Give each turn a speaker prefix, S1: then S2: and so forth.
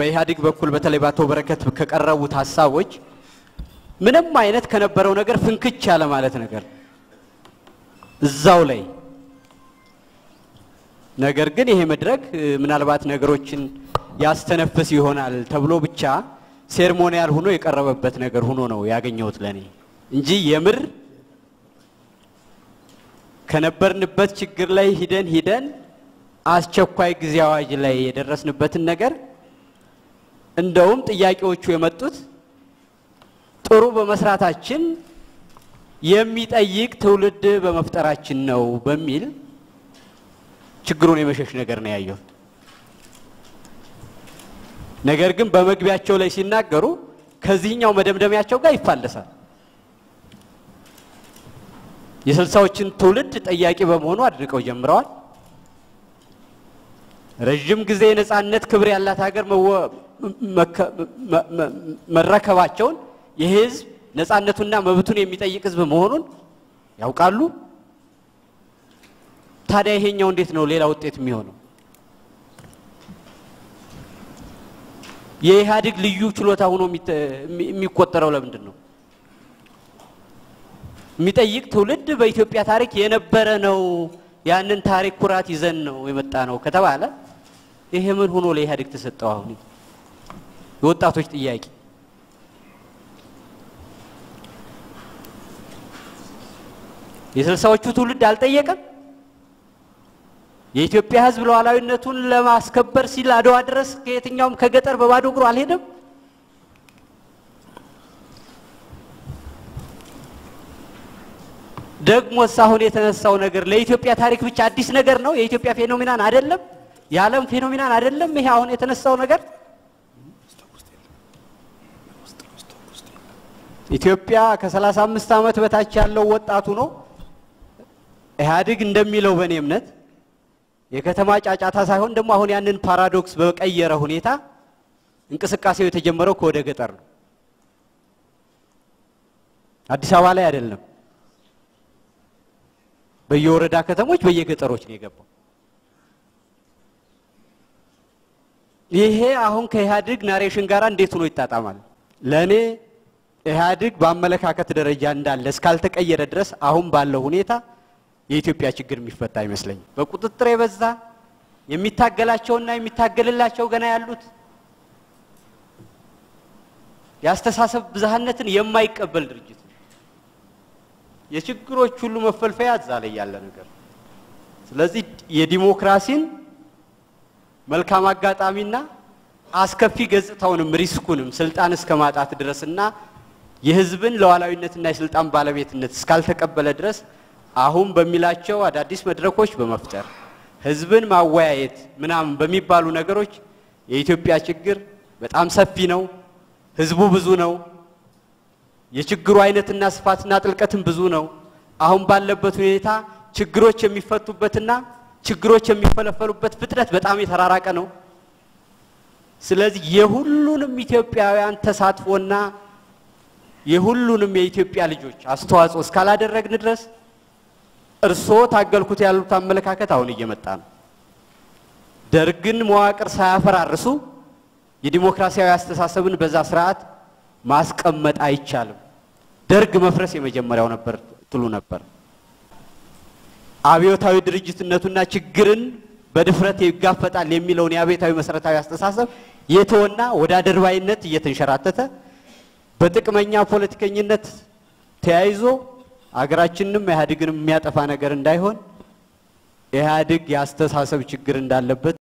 S1: በኢህአዴግ በኩል በተለይ በአቶ በረከት ከቀረቡት ሀሳቦች ምንም አይነት ከነበረው ነገር ፍንክች ያለ ማለት ነገር እዛው ላይ ነገር ግን ይሄ መድረክ እ፣ ምናልባት ነገሮችን ያስተነፍስ ይሆናል ተብሎ ብቻ ሴርሞኒያል ሆኖ የቀረበበት ነገር ሆኖ ነው ያገኘሁት ለኔ እንጂ የምር ከነበርንበት ችግር ላይ ሂደን ሂደን አስቸኳይ ጊዜ አዋጅ ላይ የደረስንበትን ነገር እንደውም ጥያቄዎቹ የመጡት ጥሩ በመስራታችን የሚጠይቅ ትውልድ በመፍጠራችን ነው በሚል ችግሩን የመሸሽ ነገር ነው ያየሁት። ነገር ግን በመግቢያቸው ላይ ሲናገሩ ከዚህኛው መደምደሚያቸው ጋር ይፋለሳል። የስልሳዎችን ትውልድ ጠያቂ በመሆኑ አድንቀው ጀምረዋል። ረዥም ጊዜ የነጻነት ክብር ያላት ሀገር መወ- መከ- መ- መ- መረከባቸውን ይህ ህዝብ ነጻነቱና መብቱን የሚጠይቅ ህዝብ መሆኑን ያውቃሉ። ታዲያ ይሄኛው እንዴት ነው ሌላ ውጤት የሚሆነው? የኢህአዴግ ልዩ ችሎታ ሆኖ የሚተ- የሚ- የሚቆጠረው ለምንድን ነው? የሚጠይቅ ትውልድ በኢትዮጵያ ታሪክ የነበረ ነው። ያንን ታሪክ ኩራት ይዘን ነው የመጣ ነው ከተባለ ይሄ ምን ሆኖ ለኢህአዴግ ተሰጠው? አሁን የወጣቶች ጥያቄ የስልሳዎቹ ትውልድ አልጠየቀም። የኢትዮጵያ ህዝብ ሉዓላዊነቱን ለማስከበር ሲል አድዋ ድረስ ከየትኛውም ከገጠር በባዶ እግሩ አልሄደም። ደግሞስ አሁን የተነሳው ነገር ለኢትዮጵያ ታሪክ ብቻ አዲስ ነገር ነው? የኢትዮጵያ ፌኖሚናን አይደለም? የዓለም ፌኖሚናን አይደለም? ይሄ አሁን የተነሳው ነገር ኢትዮጵያ ከ35 ዓመት በታች ያለው ወጣቱ ነው። ኢህአዴግ እንደሚለው በእኔ እምነት የከተማ ጫጫታ ሳይሆን ደግሞ አሁን ያንን ፓራዶክስ በቀየረ ሁኔታ እንቅስቃሴው የተጀመረው ከወደ ገጠር ነው። አዲስ አበባ ላይ አይደለም። በየወረዳ ከተሞች በየገጠሮች ነው የገባው። ይሄ አሁን ከኢህአዴግ ናሬሽን ጋር እንዴት ሆኖ ይጣጣማል? ለእኔ ኢህአዴግ በአመለካከት ደረጃ እንዳለ እስካልተቀየረ ድረስ አሁን ባለው ሁኔታ የኢትዮጵያ ችግር የሚፈታ አይመስለኝም። በቁጥጥር የበዛ የሚታገላቸውና የሚታገልላቸው ገና ያሉት የአስተሳሰብ ብዝሃነትን የማይቀበል ድርጅት ነው። የችግሮች ሁሉ መፈልፈያ እዛ ላይ ያለ ነገር ነው። ስለዚህ የዲሞክራሲን መልካም አጋጣሚና አስከፊ ገጽታውንም ሪስኩንም ስልጣን እስከ ማጣት ድረስና የህዝብን ሉዓላዊነትና የስልጣን ባለቤትነት እስካልተቀበለ ድረስ አሁን በሚላቸው አዳዲስ መድረኮች በመፍጠር ህዝብን ማወያየት ምናምን በሚባሉ ነገሮች የኢትዮጵያ ችግር በጣም ሰፊ ነው። ህዝቡ ብዙ ነው። የችግሩ አይነትና ስፋትና ጥልቀትም ብዙ ነው። አሁን ባለበት ሁኔታ ችግሮች የሚፈቱበትና ችግሮች የሚፈለፈሉበት ፍጥነት በጣም የተራራቀ ነው። ስለዚህ የሁሉንም ኢትዮጵያውያን ተሳትፎና የሁሉንም የኢትዮጵያ ልጆች አስተዋጽኦ እስካላደረግን ድረስ እርስዎ ታገልኩት ያሉት አመለካከት አሁን እየመጣ ነው። ደርግን መዋቅር ሳያፈራርሱ የዲሞክራሲያዊ አስተሳሰብን በዛ ስርዓት ማስቀመጥ አይቻልም። ደርግ መፍረስ የመጀመሪያው ነበር ትሉ ነበር። አብዮታዊ ድርጅትነቱና ችግርን በድፍረት ይጋፈጣል የሚለውን የአብዮታዊ መሰረታዊ አስተሳሰብ የተወና ወደ አድርባይነት እየተንሸራተተ በጥቅመኛ ፖለቲከኝነት ተያይዞ አገራችንንም ኢህአዴግንም የሚያጠፋ ነገር እንዳይሆን ኢህአዴግ የአስተሳሰብ ችግር እንዳለበት